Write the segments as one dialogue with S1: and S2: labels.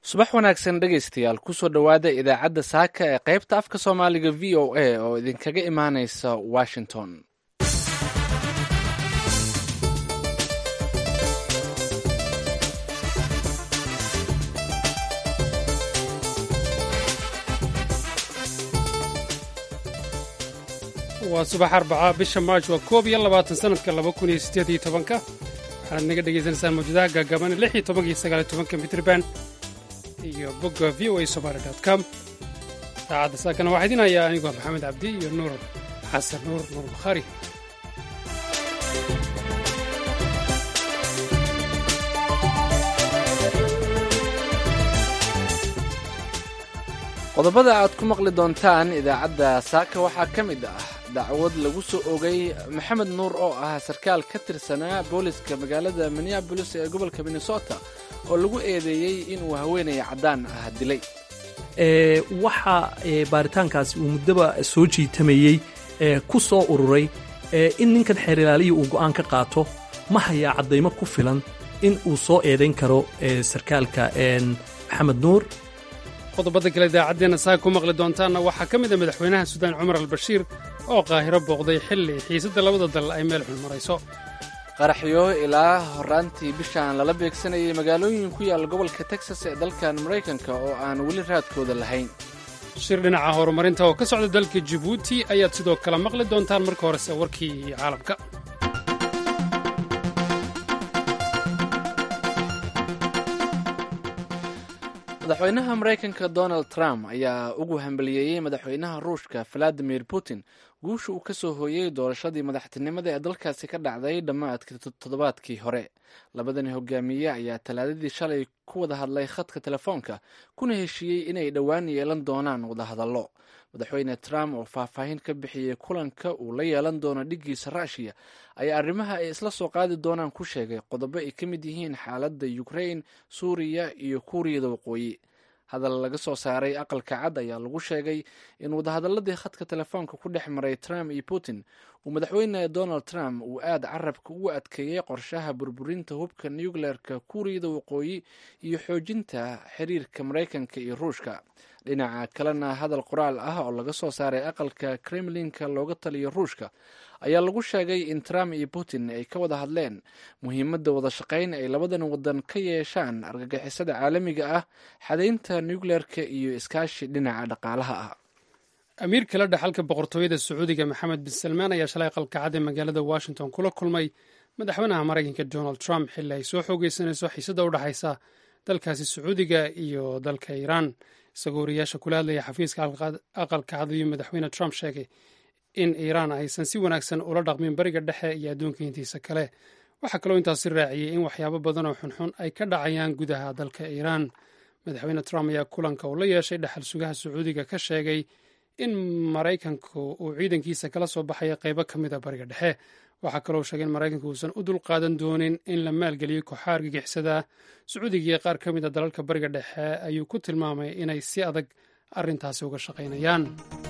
S1: subax wanaagsan dhegaystayaal kusoo dhowaada idaacadda saaka ee qaybta afka soomaaliga v o a oo idinkaga imaanaysa washington
S2: waa subax arbaca bisha maarj waa koob iyo labaatan sanadka laba kun iyo siddeed iyo tobanka waxaad naga dhagaysanaysaan mawjadaha gaagaaban lix iyo tobanka iyo sagaal iyo tobanka mitrban iyo bogga v o a somaali dot com saacadda saakana waxaa idin hayaa anigoo maxamed cabdi iyo nuur xasan nuur nuur bukhaari
S1: qodobada aad ku maqli doontaan idaacadda saaka waxaa ka mid ah dacwad lagu soo ogay maxamed nuur oo ah sarkaal ka tirsanaa booliska magaalada minneabolis ee gobolka minnesota oo lagu eedeeyey inuu haweenaya caddaan ah dilay
S3: waxa baaritaankaasi uu muddaba soo jiitamayey ku soo ururay in ninkan xeer ilaaliya uu go'aan ka qaato ma hayaa caddaymo ku filan in uu soo eedayn karo sarkaalka maxamed nuur
S2: qodobada kale idaacaddeenna saaka ku maqli doontaanna waxaa ka mid a madaxweynaha suudaan cumar albashiir oo qaahiro booqday xilli xiisadda labada dal ay meel xun marayso
S1: qaraxyo ilaa horaantii bishaan lala beegsanayay magaalooyin ku yaalla gobolka texas ee dalkan maraykanka oo aan weli raadkooda lahayn
S2: shir dhinaca horumarinta oo ka socda dalka jibuuti ayaad sidoo kale maqli doontaan marka horese warkii caalamka
S1: madaxweynaha maraykanka donald trump ayaa ugu hambaliyeeyey madaxweynaha ruushka valadimir putin guusha uu ka soo hooyey doorashadii madaxtinimada ee dalkaasi ka dhacday dhammaadkii toddobaadkii hore labadani hogaamiye ayaa talaadadii shalay ku wada hadlay khadka telefoonka kuna heshiiyey inay dhowaan yeelan doonaan wadahadallo madaxweyne trump oo faahfaahin ka bixiyey kulanka uu la yeelan doono dhiggiisa ruushiya ayaa arrimaha ay isla soo qaadi doonaan ku sheegay qodobo ay ka mid yihiin xaaladda ukrain suuriya iyo kuuriyada waqooyi hadal laga soo saaray aqalka cad ayaa lagu sheegay in wadahadaladii khadka telefoonka ku dhex maray trump iyo putin uu madaxweyne donald trump uu aad carabka ugu adkeeyey qorshaha burburinta hubka nucleerka kuuriyada waqooyi iyo xoojinta xiriirka maraykanka iyo ruushka dhinaca kalena hadal qoraal ah oo laga soo saaray aqalka kremlinka looga taliyo ruushka ayaa lagu sheegay in trump iyo putin ay ka wada hadleen muhiimadda wada shaqayn ay labadan wadan ka yeeshaan argagixisada caalamiga ah xadaynta nucleerka iyo iskaashi dhinaca dhaqaalaha ah
S2: amiir kala dhaxalka boqortooyada sacuudiga maxamed bin salmaan ayaa shalay aqalka cad ee magaalada washington kula kulmay madaxweynaha maraykanka donald trump xilli ay soo xoogeysanayso xiisada u dhexaysa dalkaasi sacuudiga iyo dalka iiraan isagoo wariyaasha kula hadlaya xafiiska aqalka cad ayuu madaxweyne trump sheegay in iiraan aysan si wanaagsan ula dhaqmin bariga dhexe iyo adduunka intiisa kale waxaa kaloo intaasi raaciyey in waxyaabo badan oo xunxun ay ka dhacayaan gudaha dalka iiraan madaxweyne trump ayaa kulanka uu la yeeshay dhexal sugaha sacuudiga ka sheegay in maraykanku uu ciidankiisa kala soo baxaya qaybo ka mid a bariga dhexe waxaa kaloo sheegay in maraykanku uusan u dulqaadan doonin in la maalgeliyo kooxaha argagixisada sacuudiga iyo qaar ka mid a dalalka bariga dhexe ayuu ku tilmaamay inay si adag arrintaasi uga shaqaynayaan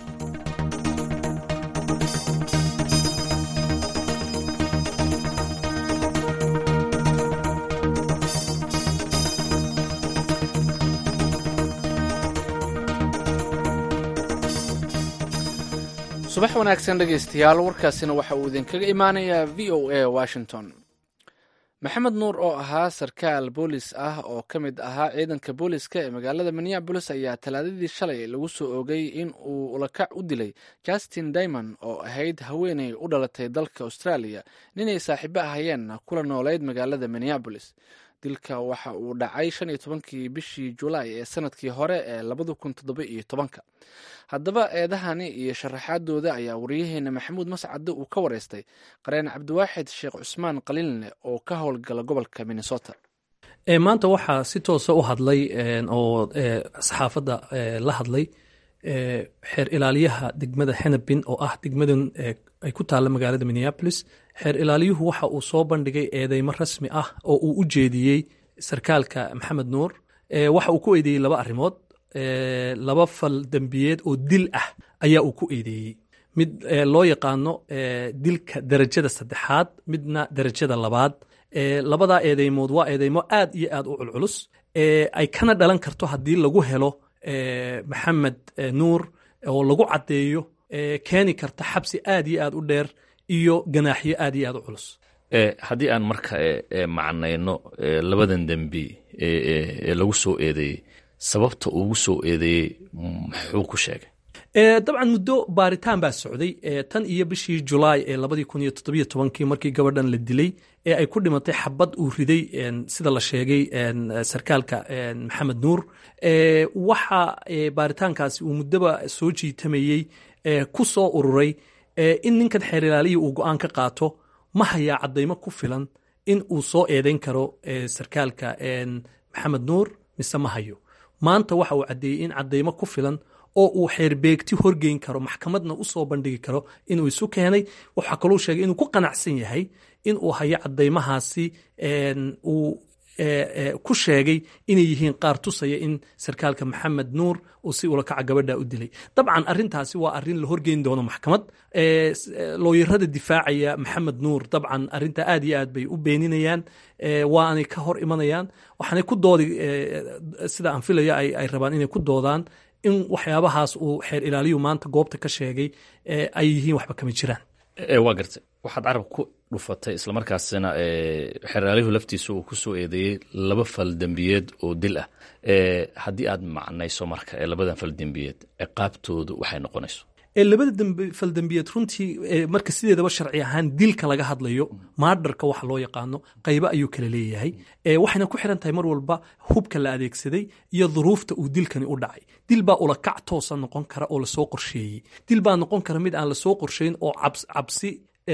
S1: subax wanaagsan dhegaystayaal warkaasina waxa uu idinkaga imaanayaa v o a washington maxamed nuur oo ahaa sarkaal boolis ah oo ka mid ahaa ciidanka booliska ee magaalada minneabolis ayaa talaadadii shalay lagu soo oogay in uu ulakac u dilay justin dimond oo ahayd haweeney u dhalatay dalka australia ninay saaxiibo ahayeenna kula noolayd magaalada minneabolis dilka waxa uu dhacay shan iyo tobankii bishii julaay ee sanadkii hore ee labada kun toddoba iyo tobanka haddaba eedahani iyo sharaxaadooda ayaa wariyaheena maxamuud mascade uu ka wareystay qareen cabdiwaaxid sheekh cusmaan qaliinle oo ka howlgala gobolka minnesota
S3: maanta waxaa si toosa u hadlay oo saxaafadda la hadlay xeer ilaaliyaha degmada henabin oo ah degmadan ay ku taalla magaalada minneabolis xeer ilaaliyuhu waxa uu soo bandhigay eedeymo rasmi ah oo uu u jeediyey sarkaalka maxamed nuur waxa uu ku eedeeyey laba arrimood laba fal dembiyeed oo dil ah ayaa uu ku eedeeyey mid loo yaqaano dilka derajada saddexaad midna derajada labaad labadaa eedeymood waa eedeymo aad iyo aad u culculus ay kana dhalan karto haddii lagu helo maxamed nuur oo lagu caddeeyo keeni karta xabsi aad iyo aad u dheer iyo ganaaxyo aad iyo aad u culus
S4: haddii aan marka macnayno labadan dembi ee lagu soo eedeeyey sababta ugu soo eedeeyey muxuu ku sheegay
S3: dabcan muddo baaritaan baa socday tan iyo bishii julaay ee labadii kun iyo toddobiyo tobankii markii gabadhan la dilay ee ay ku dhimatay xabad uu riday sida la sheegay sarkaalka maxamed nuur waxa baaritaankaasi uu muddoba soo jiitamayey ku soo ururay in ninkan xeer ilaaliya uu go-aan ka qaato ma hayaa caddaymo ku filan in uu soo eedayn karo sarkaalka maxamed nuur mise ma hayo maanta waxa uu caddeeyey in caddaymo ku filan oo uu xeerbeegti horgeyn karo maxkamadna u soo bandhigi karo inuu isu keenay waxaa kaluu sheegay inuu ku qanacsan yahay in uu hayo caddaymahaasi uu ku sheegay inay yihiin qaar tusaya in sarkaalka maxamed nuur uu si ulakaca gabadha u dilay dabcan arintaasi waa arin la horgeyn doono maxkamad looyarada difaacaya maxamed nuur dabcan arinta aad iyo aad bay u beeninayaan waanay ka hor imanayaan waxaanay ku doodi sida aan filaya ay rabaan inay ku doodaan in waxyaabahaas uu xeer ilaaliyu maanta goobta ka sheegay ay yihiin waxba kama jiraan
S4: waa gartay waxaad carabka ku dhufatay islamarkaasina xeeraaliyuhu laftiisa uu ku soo eedeeyey laba fal dembiyeed oo dil ah haddii aad macnayso marka labadan fal dembiyeed ciqaabtoodu waxay noqonayso
S3: labada faldembiyeed runtii marka sideedaba sharci ahaan dilka laga hadlayo maadharka waxa loo yaqaano qaybo ayuu kala leeyahay waxayna ku xiran tahay mar walba hubka la adeegsaday iyo duruufta uu dilkani u dhacay dil baa ulakac toosa noqon kara oo lasoo qorsheeyey dil baa noqon kara mid aan lasoo qorsheyn oo cabsi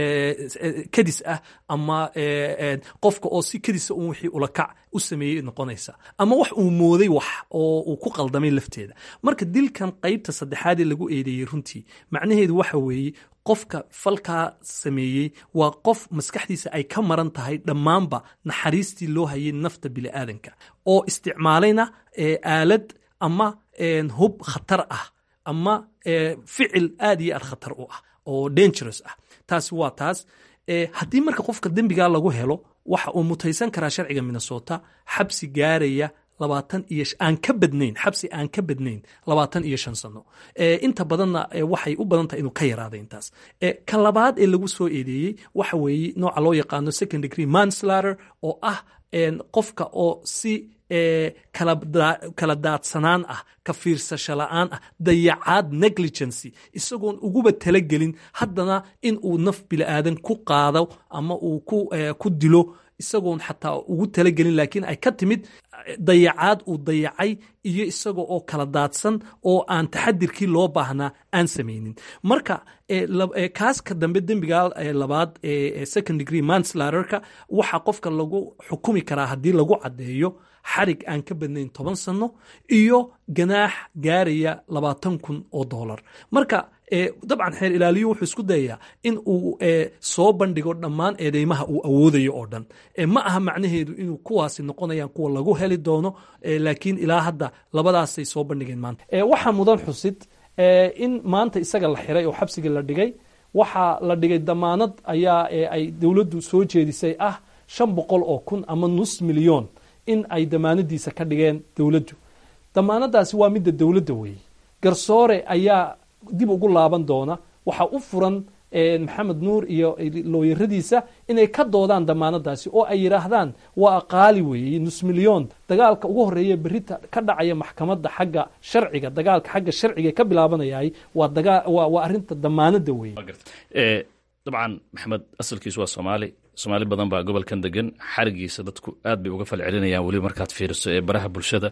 S3: kadis ah ama qofka oo si kadisa un wixii ulakac u sameeyey noqonaysa ama wax uu mooday wax oo uu ku qaldamay lafteeda marka dilkan qaybta saddexaadee lagu eedeeyey runtii macnaheedu waxa weeye qofka falkaa sameeyey waa qof maskaxdiisa ay ka maran tahay dhammaanba naxariistii loo hayay nafta bini'aadanka oo isticmaalayna aalad ama hub khatar ah ama ficil aad iyo aad khatar u ah oo dangerous ah taasi waa taas haddii marka qofka dembigaa lagu helo waxa uu mutaysan karaa sharciga minnesota xabsi gaaraya labaatan iyo aan ka badnayn xabsi aan ka badnayn labaatan iyo shan sano inta badanna waxay u badan tahay inuu ka yaraada intaas ka labaad ee lagu soo eedeeyey waxa weeye nooca loo yaqaano second degree manslater oo ah qofka oo si kala daadsanaan ah ka fiirsasho la'aan ah dayacaad negligency isagoon uguba talagelin haddana in uu naf bili'aadan ku qaado ama uu ku dilo isagoon xataa ugu talagelin laakiin ay ka timid dayacaad uu dayacay iyo isaga oo kala daadsan oo aan taxadirkii loo baahnaa aan samaynin marka kaaska dambe dembiga labaad second degree manslaterka waxaa qofka lagu xukumi karaa haddii lagu caddeeyo xarig aan ka badnayn toban sano iyo ganaax gaaraya labaatan kun oo dollar marka dabcan xeer ilaaliyu wuxuu isku dayayaa in uu soo bandhigo dhammaan eedeymaha uu awoodayo oo dhan ma aha macnaheedu inuu kuwaasi noqonayaan kuwa lagu heli doono laakiin ilaa hadda labadaasay soo bandhigeen maanta waxaa mudan xusid in maanta isaga la xiray oo xabsiga la dhigay waxaa la dhigay damaanad ayaa ay dowladdu soo jeedisay ah shan boqol oo kun ama nus milyon in ay damaanadiisa ka dhigeen dowladdu damaanadaasi waa midda dowladda weeye garsoore ayaa dib ugu laaban doona waxaa u furan maxamed nuur iyo looyaradiisa inay ka doodaan damaanadaasi oo ay yidhaahdaan waa qaali weeye nus milyon dagaalka ugu horeeya berita ka dhacaya maxkamadda xagga sharciga dagaalka xagga sharciga ka bilaabanayay waa arinta damaanada weeye
S4: dabcan maxamed asalkiisu waa soomaali soomaali badan baa gobolkan degan xarigiisa dadku aad bay uga falcelinayaan weliba markaad fiiriso ee baraha bulshada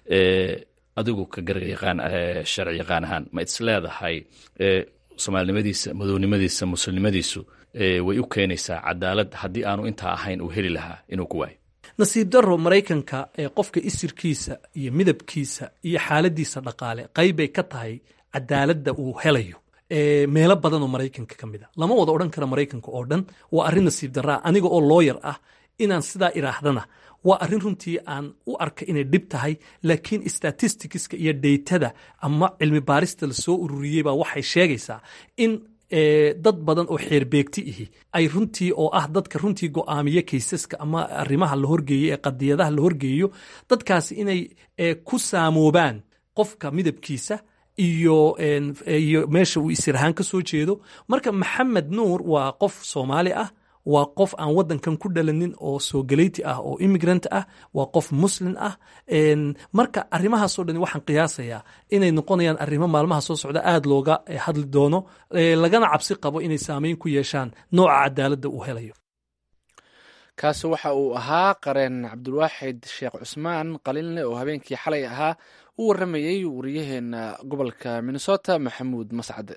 S4: adigu ka garga yaqaan sharci yaqaan ahaan ma is leedahay soomaalinimadiisa madownimadiisa muslimnimadiisu way u keenaysaa cadaalad haddii aanu intaa ahayn uu heli lahaa inuu ku waayo
S3: nasiib daro maraykanka ee qofka isirkiisa iyo midabkiisa iyo xaaladiisa dhaqaale qaybbay ka tahay cadaaladda uu helayo meelo badan oo maraykanka ka mid a lama wada odhan kara maraykanka oo dhan waa arrin nasiib daraa aniga oo looyar ah inaan sidaa iraahdana waa arrin runtii aan u arka inay dhib tahay laakiin statisticska iyo daytada ama cilmi baarista lasoo ururiyey baa waxay sheegaysaa in dad badan oo xeerbeegti ihi ay runtii oo ah dadka runtii go'aamiya kaysaska ama arrimaha la horgeeyo ee qadiyadaha la horgeeyo dadkaasi inay ku saamoobaan qofka midabkiisa iyo iyo meesha uu isirahaan ka soo jeedo marka maxamed nuur waa qof soomaali ah waa qof aan wadankan ku dhalanin oo soogaleyti ah oo immigrant ah waa qof muslin ah marka arrimahaasoo dhan waxaan qiyaasayaa inay noqonayaan arrimo maalmaha soo socda aada looga hadli doono lagana cabsi qabo inay saameyn ku yeeshaan nooca cadaaladda uu helayo
S1: kaasi waxa uu ahaa qareen cabdulwaaxid sheekh cusmaan qaliinle oo habeenkii xalay ahaa u warramayey wariyaheena gobolka minnesota maxamuud mascade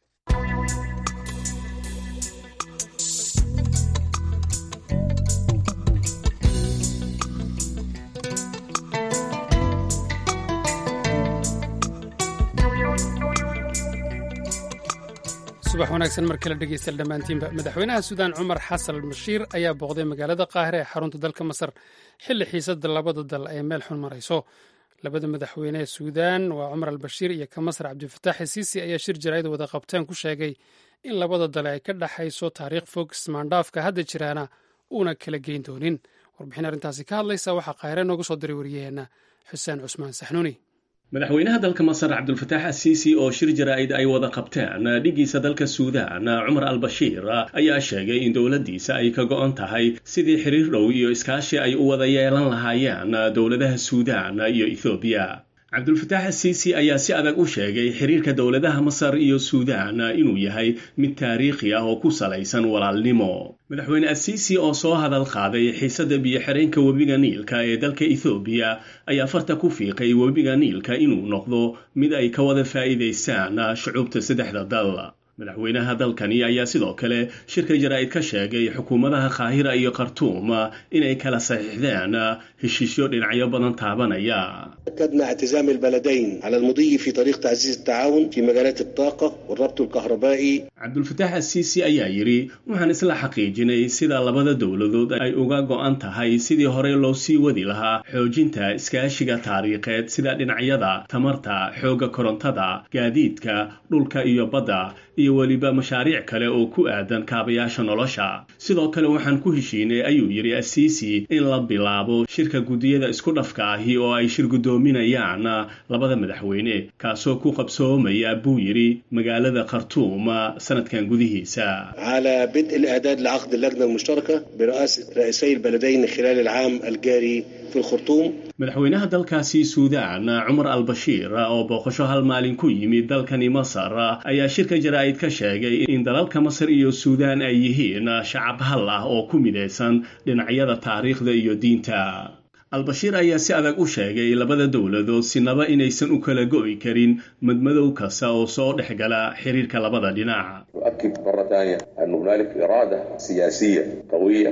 S2: subax wanaagsan mar kale dhegeystayaal dhammaantiinba madaxweynaha suudaan cumar xasan bashiir ayaa booqday magaalada qaahire ee xarunta dalka masar xilli xiisada labada dal ay meel xun marayso labada madaxweyne ee suudaan waa cumar albashiir iyo ka masar cabdifatax siisi ayaa shir jaraa'id wada qabteen ku sheegay in labada dale ay ka dhexayso taariikh fog ismaandhaafka hadda jiraana uuna kala geyn doonin warbixin arrintaasi ka hadlaysa waxaa qaahire noogu soo diray wariyaheenna xuseen cusmaan saxnuuni
S5: madaxweynaha dalka masar cabdulfataax asiisi oo shir jaraa'id ay wada qabteen dhigiisa dalka suudaan cumar albashiir ayaa sheegay in dowladdiisa ay ka go'on tahay sidii xiriir dhow iyo iskaashi ay u wada yeelan lahaayeen dowladaha suudaan iyo ethoobiya cabdulfataax asiisi ayaa si adag u sheegay xiriirka dowladaha masar iyo suudaan inuu yahay mid taariikhi ah oo ku salaysan walaalnimo madaxweyne asiisi oo soo hadal qaaday xiisadda biyo-xireenka webiga niilka ee dalka ethoobiya ayaa farta ku fiiqay webiga niilka inuu noqdo mid ay ka wada faa'iidaystaan shucuubta saddexda dal madaxweynaha dalkani ayaa sidoo kale shirka jaraa'id ka sheegay xukuumadaha qaahira iyo khartuum inay kala saxiixdeen heshiisyo dhinacyo badan taabanaya
S6: أكدنا اعتزام البلدين على المضي في طريق تعزيز التعاون في مجالات الطاقة والربط الكهربائي
S5: cabdulfataax asiisi ayaa yidhi waxaan isla xaqiijinay sida labada dowladood ay uga go'an tahay sidii hore loo sii wadi lahaa xoojinta iskaashiga taariikheed sida dhinacyada tamarta xoogga korontada gaadiidka dhulka iyo badda iyo weliba mashaariic kale oo ku aadan kaabayaasha nolosha sidoo kale waxaan ku heshiinay ayuu yidhi asiisi in la bilaabo shirka guddiyada isku dhafka ahi oo ay shir guddoominayaan labada madaxweyne kaasoo ku qabsoomaya buu yidhi magaalada khartuum sanadkan gudihiisa
S6: على بدء الإعداد لعقد اللجنة المشتركة برئاسة رئيسي البلدين خلال العام الجاري في الخرطوم
S5: madaxweynaha dalkaasi suudaan cumar albashiir oo booqasho hal maalin ku yimid dalkani masar ayaa shirka jaraa'id ka sheegay in dalalka masar iyo suudaan ay yihiin shacab hal ah oo ku midaysan dhinacyada taariikhda iyo diinta albashiir ayaa si adag u sheegay labada dowladood sinaba inaysan u kala go'i karin madmadow kasta oo soo dhex gala xiriirka labada dhinac
S7: أؤكد مرة ثانية أن هنالك إرادة سياسية قوية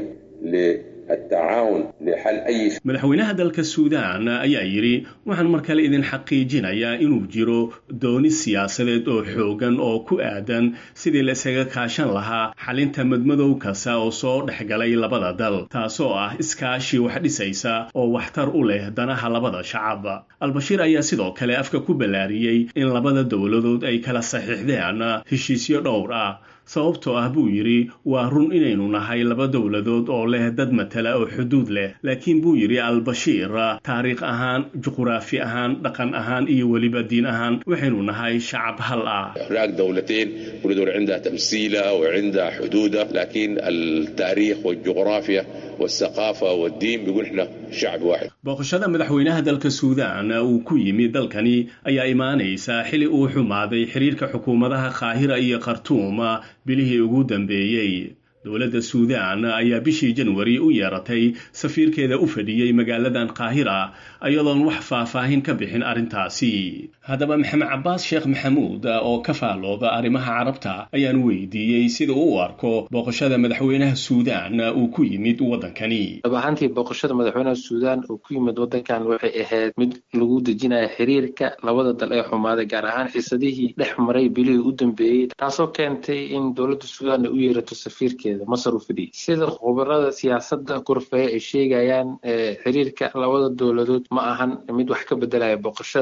S7: للتعاون لحل أي
S5: madaxweynaha dalka suudaan ayaa yidhi waxaan mar kale idin xaqiijinayaa inuu jiro dooni siyaasadeed oo xoogan oo ku aadan sidii la isaga kaashan lahaa xalinta madmadow kasta oo soo dhexgalay labada dal taasoo ah iskaashi wax dhisaysa oo waxtar u leh danaha labada shacab albashiir ayaa sidoo kale afka ku ballaariyey in labada dowladood ay kala saxiixdeen heshiisyo dhowr ah sababtoo ah buu yidhi waa run inaynu nahay laba dowladood oo leh dad matala oo xuduud leh laakiin buu yidhi albashiir taariikh ahaan juquraafi ahaan dhaqan ahaan iyo weliba diin ahaan waxaynu nahay shacab hal ah
S7: هناك دولتين كل دولة عندها تمثيلها وعندها حدودها لكن التاريخ والجغرافيا والثقافة والدين بيقول احنا شعب واحد
S5: booqashada madaxweynaha dalka suudaan uu ku yimid dalkani ayaa imaanaysa xili uu xumaaday xiriirka xukuumadaha qaahira iyo khartuum bilihii ugu dambeeyey dowladda suudaan ayaa bishii janwari u yeeratay safiirkeeda u fadhiyey magaaladan qaahira iyadoon wax faahfaahin ka bixin arrintaasi haddaba maxamed cabaas sheekh maxamuud oo ka faallooda arrimaha carabta ayaan weydiiyey sida uu u arko booqashada madaxweynaha suudaan uu ku yimid waddankani
S8: dhab ahaantii booqashada madaxweynaha suudaan uu ku yimid waddankan waxay ahayd mid lagu dejinaya xiriirka labada dal ee xumaaday gaar ahaan xiisadihii dhex maray bilihii u dambeeyey taasoo keentay in dowladda suudaan ay u yeerato safiirkeeda masar u fadhiyay sida khubarada siyaasadda kurfeya ay sheegayaan xiriirka labada dowladood ma ahan mid wax ka bedelaya booqashada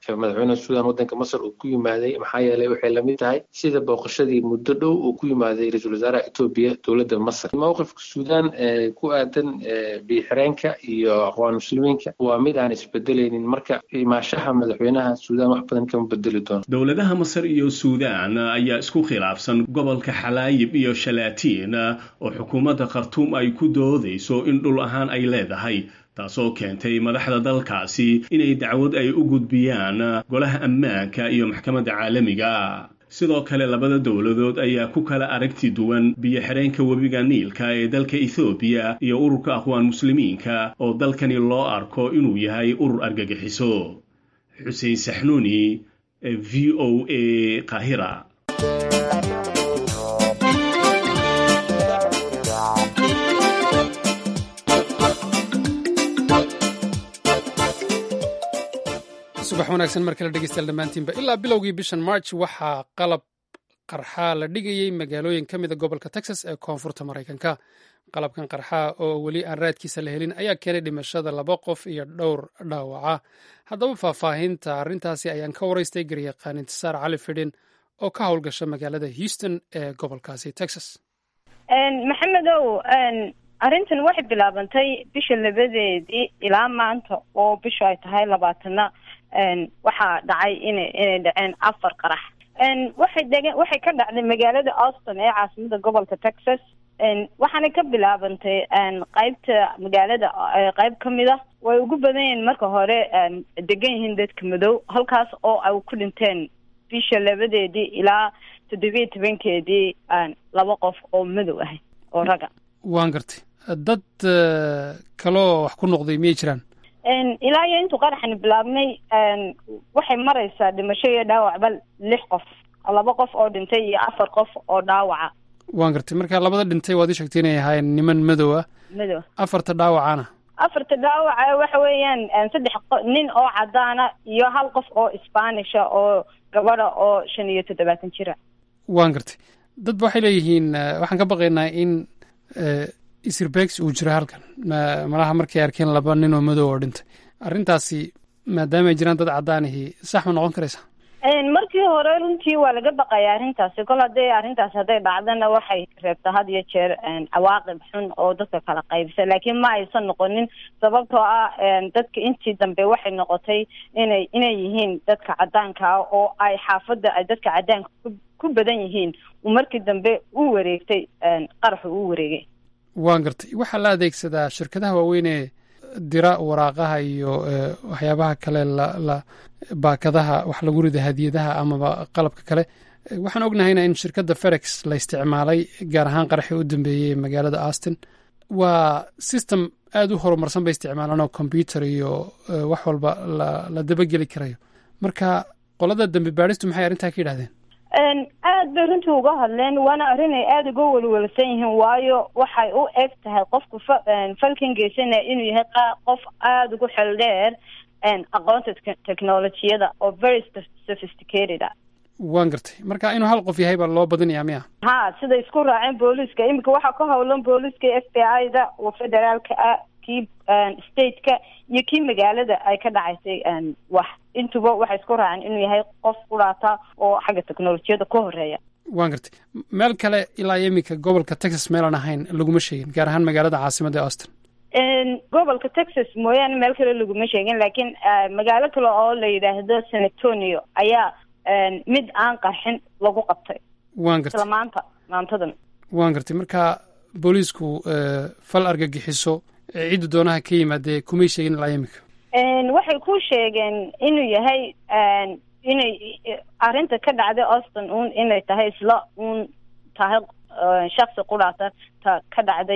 S8: madaxweynaha suudan waddanka masar uu ku yimaaday maxaa yeelay waxay lamid tahay sida booqashadii muddo dhow uu ku yimaaday ra-iisul wasaaraha etoobiya dowladda masar mowqifka suudan ee ku aadan biixireenka iyo aqwaan muslimiinka waa mid aan isbedelaynin marka imaashaha madaxweynaha suudan wax badan kama bedeli doono
S5: dowladaha masar iyo suudaan ayaa isku khilaafsan gobolka xalaayib iyo shalaatiin oo xukuumadda khartuum ay ku doodayso in dhul ahaan ay leedahay taasoo keentay madaxda dalkaasi inay dacwad ay u gudbiyaan golaha ammaanka iyo maxkamadda caalamiga sidoo kale labada dowladood ayaa ku kala aragti duwan biyo-xireenka webiga niilka ee dalka ethoobiya iyo ururka aqwaan muslimiinka oo dalkani loo arko inuu yahay urur argagixiso xuseen saxnuuni v o a qaahira
S2: subax wanaagsan mar kale dhegeystayaal dhammaantiinba ilaa bilowgii bishan march waxaa qalab qarxaa la dhigayey magaalooyin ka mida gobolka texas ee koonfurta maraykanka qalabkan qarxaa oo weli aan raadkiisa la helin ayaa keenay dhimashada laba qof iyo dhowr dhaawaca haddaba faahfaahinta arrintaasi ayaan ka waraystay garyaqaan intisaar cali fidhin oo ka howlgasha magaalada houston ee gobolkaasi texas
S9: maxamedow arrintan waxay bilaabantay bisha labadeedii ilaa maanta oo bishu ay tahay labaatana waxaa dhacay ina inay dhaceen afar qarax waxay degeen waxay ka dhacday magaalada austin ee caasimada gobolka texas waxaana ka bilaabantay qeybta magaalada qeyb ka mid a way ugu badan yihiin marka hore degan yihiin dadka madow halkaas oo ay ku dhinteen bisha labadeedii ilaa toddobiya tobankeedii laba qof oo madow ahay oo raga
S2: waan gartay dad kaloo wax ku noqday miyay jiraan
S9: ilaa iyo intuu qaraxani bilaabnay waxay maraysaa dhimasho iyo dhaawacba lix qof laba qof oo dhintay iyo afar qof oo dhaawaca
S2: waan gartay marka labada dhintay waad ii sheegtay inay ahaayeen niman madow ah
S9: madow
S2: afarta dhaawacana
S9: afarta dhaawaca waxa weeyaan saddex nin oo cadaana iyo hal qof oo isbaanisha oo gabadha oo shan iyo toddobaatan jira
S2: waan gartay dadba waxay leeyihiin waxaan ka baqaynaa in isirbegs uu jiro halkan malaha markay arkeen laba nin oo madow oo dhintay arrintaasi maadaama ay jiraan dad caddaanihii sax ma noqon karaysaa
S9: markii hore runtii waa laga baqaya arrintaasi kol hadday arrintaasi hadday dhacdana waxay reebtaa had iyo jeer cawaaqib xun oo dadka kala qaybisa laakiin ma aysan noqonin sababtoo ah dadka intii dambe waxay noqotay inay inay yihiin dadka caddaanka ah oo ay xaafadda ay dadka caddaanka ku badan yihiin markii dambe u wareegtay qaraxu u wareegay
S2: waan gartay waxaa la adeegsadaa shirkadaha waaweyn ee dira waraaqaha iyo waxyaabaha kale la baakadaha wax lagu rida hadiyadaha amaba qalabka kale waxaan ognahayna in shirkadda ferex la isticmaalay gaar ahaan qaraxii u dambeeyey ee magaalada austin waa system aada u horumarsan bay isticmaalaan oo combyuter iyo wax walba la dabageli karayo marka qolada dambe baadhistu maxay arrintaa ka yidhahdeen
S9: aad bay runtii uga hadleen waana arrin ay aada uga welwelsan yihiin waayo waxay u eg tahay qofku falkan geysanaya inuu yahay qof aada ugu xel dheer aqoonta technolojiyada oo very sophisticated ah
S2: waan gartay marka inuu hal qof yahay baa loo badinayaa miya
S9: ha sida isku raaceen booliiska iminka waxaa ka howlan booliiska f b i da oo federaalka ah kii stateka iyo kii magaalada ay ka dhacaysay wax intuba waxay isku raaceen inuu yahay qof kudhaata oo xagga technolojiyada ka horeeya
S2: waan gartay meel kale ilaa iyo iminka gobolka texas meelaan ahayn laguma sheegin gaar ahaan magaalada caasimada ee austin
S9: gobolka texas mooyaane meel kale laguma sheegin laakiin magaalo kale oo la yidhaahdo san antonio ayaa mid aan qarxin lagu qabtay
S2: waan gartay
S9: isla maanta maantadan
S2: waan gartay marka booliisku fal argagixiso cidda doonaha ka yimaadee kumay sheegin ilaa iminka
S9: waxay ku sheegeen inuu yahay inay arrinta ka dhacday austin un inay tahay isla un tahay shaksi qudhaata ta ka dhacday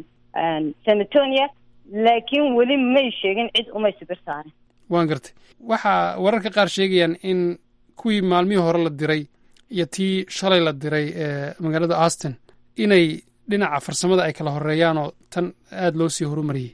S9: sanatonia laakiin weli may sheegin cid umay sibir saarin
S2: waan gartay waxaa wararka qaar sheegayaan in kuwii maalmihii hore la diray iyo tii shalay la diray ee magaalada austin inay dhinaca farsamada ay kala horeeyaan oo tan aada loo sii horumariyey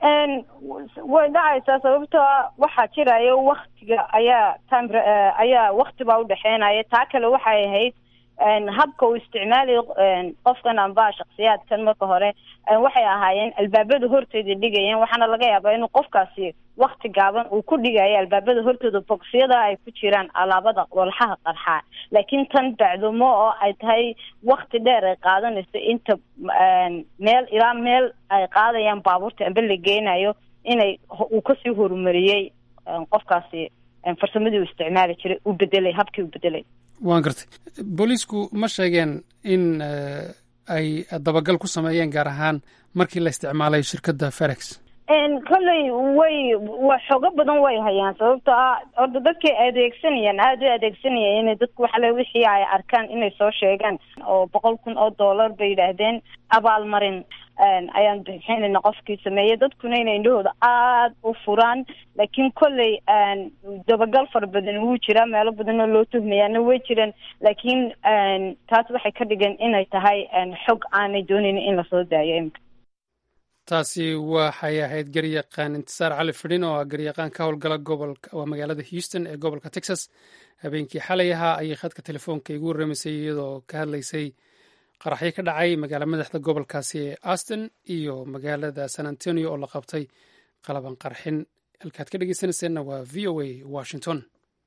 S9: way dhacaysaa sababtoo ah waxaa jiraya waktiga ayaa time ayaa wakti baa udhexeynaya taa kale waxay ahayd habka uu isticmaalayo qofkan amba shaksiyaadkan marka hore waxay ahaayeen albaabada hortooda dhigayeen waxaana laga yaabaa inuu qofkaasi wakti gaaban uu ku dhigayo albaabada hortooda bogsiyada ay ku jiraan alaabada walxaha qarxaa laakiin tan bacdumo oo ay tahay wakti dheer ay qaadanayso inta meel ilaa meel ay qaadayaan baabuurta amba la geynayo inay uu kasii horumariyey qofkaasi farsamadii uu isticmaali jiray uu bedelay habkii uu bedelay
S2: waan gartay booliisku ma sheegeen in ay dabagal ku sameeyeen gaar ahaan markii la isticmaalay shirkadda ferex
S9: kolley way wa xoogo badan way hayaan sababto ah orda dadkay adeegsanayaan aada u adeegsanayaan inay dadku waxale wixii ay arkaan inay soo sheegaan oo boqol kun oo dollar bay yidhaahdeen abaalmarin ayaan bixinayna qofkii sameeyey dadkuna inay indhahooda aada u furaan laakiin kolley dabagal fara badan wuu jiraa meelo badanoo loo tuhmayaana way jiraan laakiin taas waxay ka dhigan inay tahay xog aanay doonayn in lasoo daayo imika
S2: taasi waxay ahayd garyaqaan intisaar cali fidhin oo ah garyaqaan ka howlgala gobolka waa magaalada houston ee gobolka texas habeenkii xalay ahaa ayay khadka telefoonka igu warramaysay iyadoo ka hadlaysay qaraxyo ka dhacay magaala madaxda gobolkaasi ee aston iyo magaalada san antonio oo la qabtay qalaban qarxin halkaad ka dhegeysanayseena waa v o a washington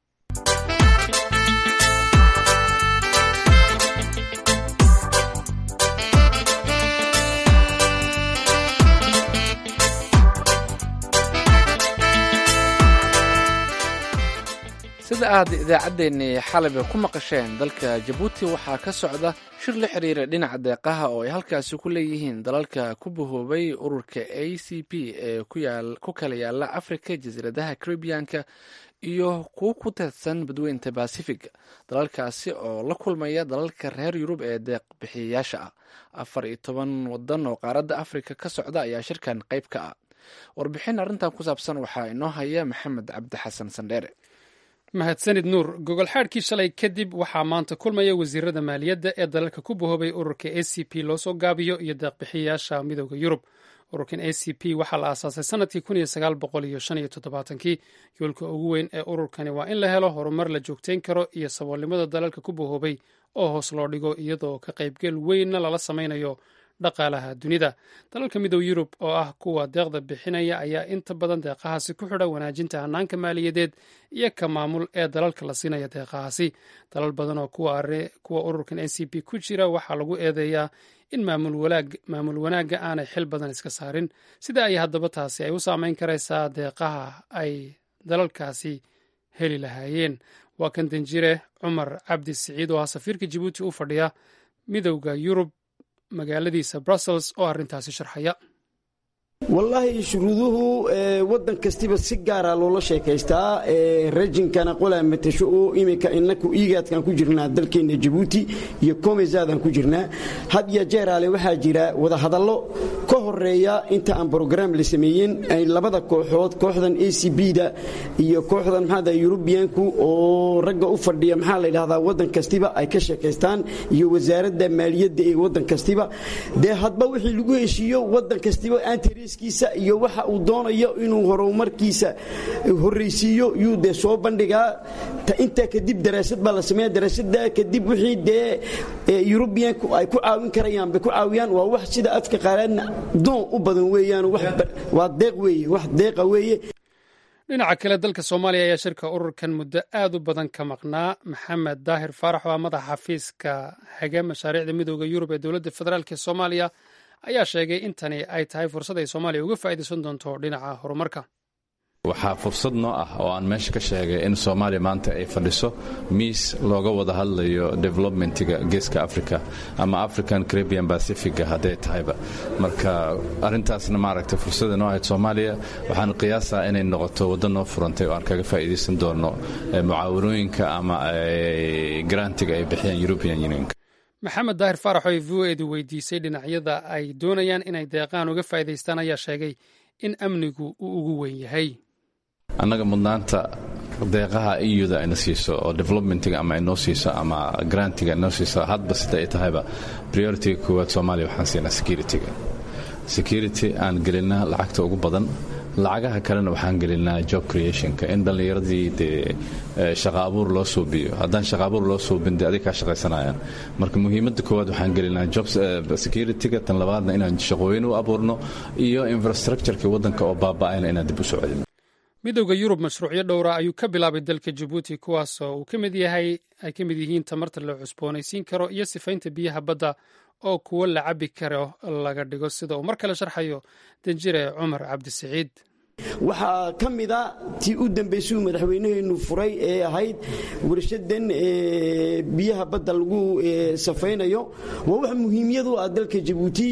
S1: sida aad idaacaddeenii xalaba ku maqasheen dalka jabuuti waxaa ka socda shir la xiriira dhinaca deeqaha oo ay halkaasi ku leeyihiin dalalka ku bahoobay ururka a c p ee ku kala yaala africa jasiiradaha caribianka iyo kuwo ku teedsan badweynta basifiga dalalkaasi oo la kulmaya dalalka reer yurub ee deeq bixiyayaasha ah afar iyo toban wadan oo qaaradda africa ka socda ayaa shirkan qayb ka ah warbixin arrintan ku saabsan waxaa inoo haya maxamed cabdi xasan sandheere
S2: mahadsanid nuur gogol xaadhkii shalay kadib waxaa maanta kulmaya wasiirada maaliyadda ee dalalka ku bahoobay ururka a c p loo soo gaabiyo iyo deeqbixiyayaasha midooda yurub ururkan a c p waxaa la aasaasay sanadkii kun iyo sagaal boqol iyo shan iyo toddobaatankii yoolka ugu weyn ee ururkani waa in la helo horumar la joogtayn karo iyo saboolnimada dalalka ku bahoobay oo hoos loo dhigo iyadoo ka qaybgel weynna lala samaynayo dhaqaalaha dunida dalalka midooda yurub oo ah kuwa deeqda bixinaya ayaa inta badan deeqahaasi ku xidha wanaajinta hanaanka maaliyadeed iyo ka maamul ee dalalka la siinaya deeqahaasi dalal badan oo kuwa ururkan a c p ku jira waxaa lagu eedeeyaa in maamul wanaagga aanay xil badan iska saarin sida ay haddaba taasi ay u saameyn karaysaa deeqaha ay dalalkaasi heli lahaayeen waa kan danjire cumar cabdi siciid oo ah safiirka jabuuti u fadhiya midowda yurub magaaladiisa brussels oo arrintaasi sharxaya
S10: wallaahi shuruuduhu wadan kastiba si gaara loola sheekaystaa rajinkana qolaa matasho oo iminka inaku iigaadkan ku jirnaa dalkeenna jabuuti iyo komesaadaan ku jirnaa had iyo jeeraale waxaa jira wadahadallo ka horeeya inta aan brograam la sameeyen ay labada kooxood kooxdan a c b-da iyo kooxdan maxaada yurubiyanku oo ragga u fadhiya maxaa la yidhahdaa wadan kastiba ay ka sheekaystaan iyo wasaaradda maaliyadda ee wadan kastiba dee hadba wixii lagu heshiiyo wadan kastiba antriskiisa iyo waxa uu doonayo inuu horumarkiisa horraysiiyo yuu dee soo bandhigaa intaa kadib daraasad baa la sameeya daraasada kadib wixii dee yurubiyanku ay ku caawin karayaan bay ku caawiyaan waa wax sida afka qaalaadna doon u badan weeyaan waa deeq weeye wax deeqa weeye
S2: dhinaca kale dalka soomaaliya ayaa shirka ururkan muddo aad u badan ka maqnaa maxamed daahir faarax oo ah madaxa xafiiska haga mashaariicda midooda yurub ee dowladda federaalk ee soomaaliya ayaa sheegay in tani ay tahay fursad ay soomaaliya uga faa'iidaysan doonto dhinaca horumarka
S11: waxaa fursad noo ah oo aan meesha ka sheegay in soomaaliya maanta ay fadhiso miis looga wada hadlayo developmentiga geeska africa ama african caribian pacifica hadday tahayba marka arintaasna maaragta fursada noo ahayd soomaaliya waxaan qiyaasaa inay noqoto waddo noo furantay oo aan kaga faa'iidaysan doono mucaawanooyinka ama grantiga ay bixiyaan european unionka
S2: maxamed daahir faarax oo v o edu weydiisay dhinacyada ay doonayaan inay deeqaan uga faa'iidaystaan ayaa sheegay in amnigu uu ugu weyn yahay
S11: annaga mudnaanta deeqaha euda ayna siiso oo developmentiga ama inoo siiso ama grantiga inoo siiso hadba sida ay tahayba prioritiga koowaad soomaaliya waxaan siinaa securityga security aan gelina lacagta ugu badan lacagaha kalena waxaan gelinaa job creationka in dhallinyaradii dee shaqa abuur loo suubiyo haddaan shaqa abuur loo suubin dee adig kaa shaqaysanayaan marka muhiimadda koowaad waxaan gelinaa job securityga tan labaadna inaan shaqooyin u abuurno iyo infrastructureka waddanka oo baaba'ayna inaan dib u soo celino
S2: midowda yurub mashruucyo dhowra ayuu ka bilaabay dalka jabuuti kuwaasoo uu ka mid yahay ay ka mid yihiin tamarta la cusboonaysiin karo iyo sifaynta biyaha badda oo kuwo la cabi karo laga dhigo sida uu mar kale sharxayo danjire cumar cabdisiciid
S10: waxaa ka mida tii u dambaysay uu madaxweynaheenu furay ee ahayd warshadan biyaha badda lagu safaynayo waa wax muhiimyadu ah dalka jabuuti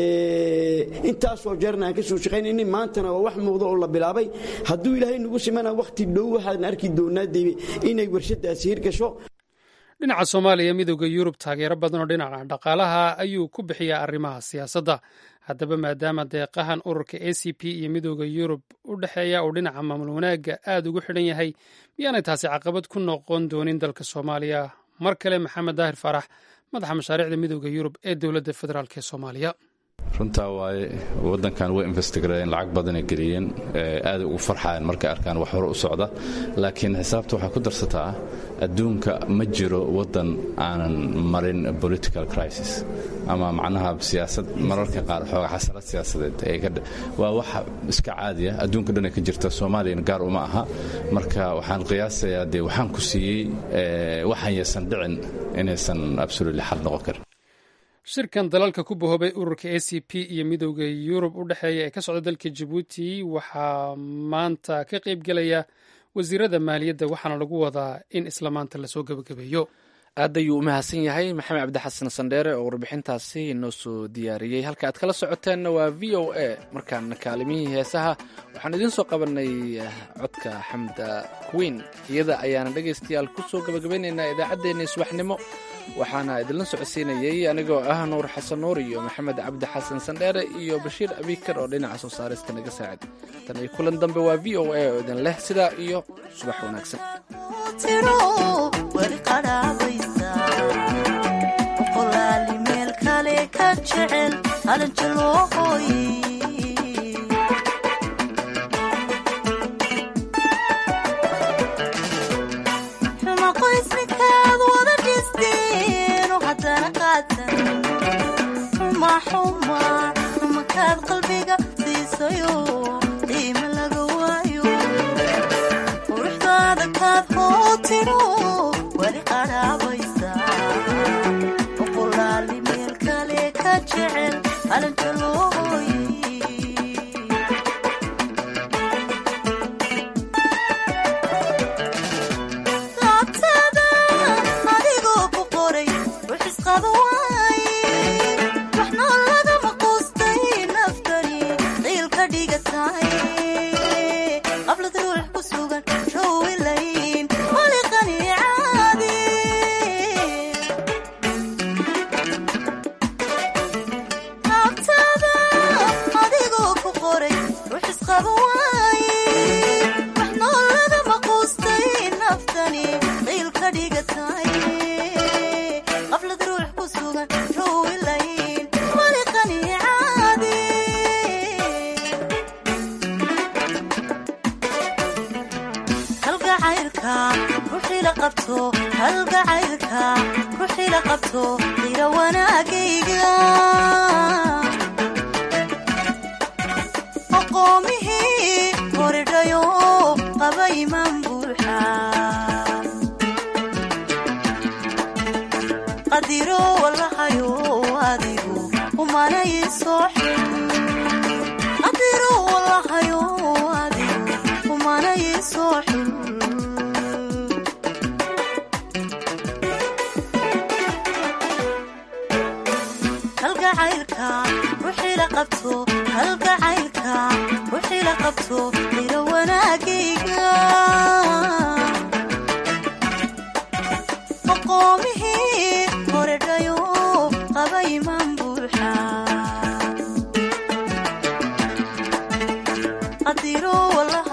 S10: intaasoo jeerna aan ka soo shaqaynayna maantana waa wax muuqda oo la bilaabay hadduu ilaahay nagu simana wakhti dhow waxaan arki doonaa inay warshadaasi hirgasho
S2: dhinaca soomaaliya midowda yurub taageero badan oo dhinaca dhaqaalaha ayuu ku bixiyaa arrimaha siyaasadda haddaba maadaama deeqahan ururka a c p iyo midowda yurub u dhexeeya uu dhinaca maamul wanaagga aad ugu xidhan yahay miyaanay taasi caqabad ku noqon doonin dalka soomaaliya mar kale maxamed daahir faarax madaxa mashaariicda midowda yurub ee dowladda federaalk ee soomaaliya
S11: runtaa waaye waddankan way investigareen lacag badanay geliyeen aaday ugu farxayan markay arkaan wax hore u socda laakiin xisaabta waxaa ku darsataa adduunka ma jiro waddan aanan marin political crisis ama macnaha siyaasad mararka qaar xooga xasalad siyaasadeed waa wax iska caadiya adduunka dhan ay ka jirta soomaaliyana gaar uma aha marka waxaan qiyaasayaa dee waxaan ku siiyey waxaan yaysan dhicin inaysan absolutely xal noqon karin
S2: shirkan dalalka ku bahoobay ururka a c p iyo midowda yurub u dhexeeya ee ka socda dalka jabuuti waxaa maanta ka qaybgelaya wasiirada maaliyadda waxaana lagu wadaa in isla maanta lasoo gebagabeeyo
S1: aad ayuu u mahadsan yahay maxamed cabdixasan sandheere oo warbixintaasi inoo soo diyaariyey halka aad kala socoteenna waa v o a markaana kaalimihii heesaha waxaan idiin soo qabanay codka xamda queen iyada ayaana dhegaystayaal ku soo gebagabeynaynaa idaacaddeenii subaxnimo waxaana idinla socodsiinayey anigoo ah nuur xasan nuur iyo maxamed cabdi xasan sandheere iyo bashiir abikar oo dhinaca soo saarista naga saacid tan iyo kulan dambe waa v o a oo idin leh sidaa iyo subax wanaagsan
S12: makaad qalbiga siisayo qiima laga waayo quruxdaada kaad hootiro weli qadhaabaysa boqolaali meel kale ka jecel alanjalooy laabtada adigoo ku qoray ruxisqaba waaye waxna lagama quustay naftani qiil ka dhigatay qablad ruux ku sugan rawilayn waliqani caadi laabtada adigoo ku qoray ruxisqaba waaye waxna lagama quustay naftani qiil ka dhigatay qablad ruux ku sugan rawilayn waliqani caadi halgacaylka ruuxii la qabto halgacaylka ruuxii la qabto qira wanaagayga aqoomihii koridhayo qaba imaan buuxa qadiro walahayo adigu umanay soo xil qadiro walahayo adigu umanay soo xil halgacaylka ruuxii la qabto halgacaylka ruuxii la qabto qiro wanaagayga aqoomihii koredhayo qaba imaan buuxa qadiro walaha